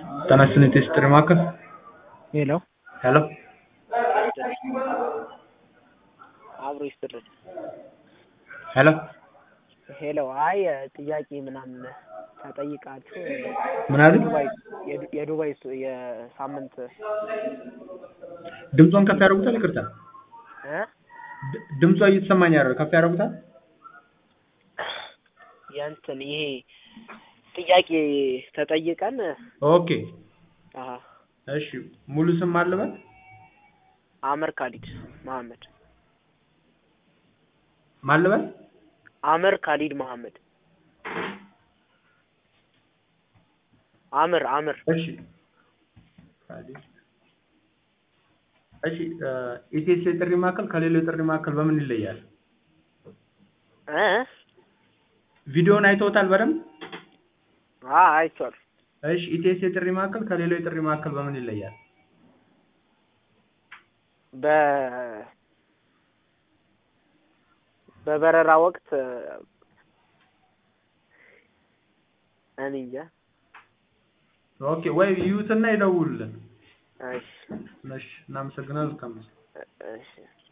ጤና ይስጥልኝ ቴስትሪ ማዕከል ሄሎ ሄሎ አብሮ ይስጥልን። ሄሎ ሄሎ አይ ጥያቄ ምናምን ተጠይቃችሁ ምን አሉ? ዱባይ የዱ- የዱባይ ስ- የሳምንት ድምጿን ከፍ ያደርጉታል? ይቅርታ እ ድ- ድምጿ እየተሰማኝ አይደል? ከፍ ያደርጉታል? የእንትን ይሄ ጥያቄ ተጠይቀን ኦኬ አሀ እሺ ሙሉ ስም አለበት? አመር ካሊድ መሐመድ ማለበት? አመር ካሊድ መሐመድ አምር አምር እሺ እሺ ኢቴስ የጥሪ ማዕከል ከሌላው የጥሪ ማዕከል በምን ይለያል? እ ቪዲዮውን አይተውታል በደንብ? አ አይቷል እሺ ኢቴስ የጥሪ ማዕከል ከሌላው የጥሪ ማዕከል በምን ይለያል? በ በበረራ ወቅት እኔ እንጃ ኦኬ ወይ ይዩትና ይደውሉልን። እሺ እሺ እናመሰግናለን። መልካም ምሽት። እሺ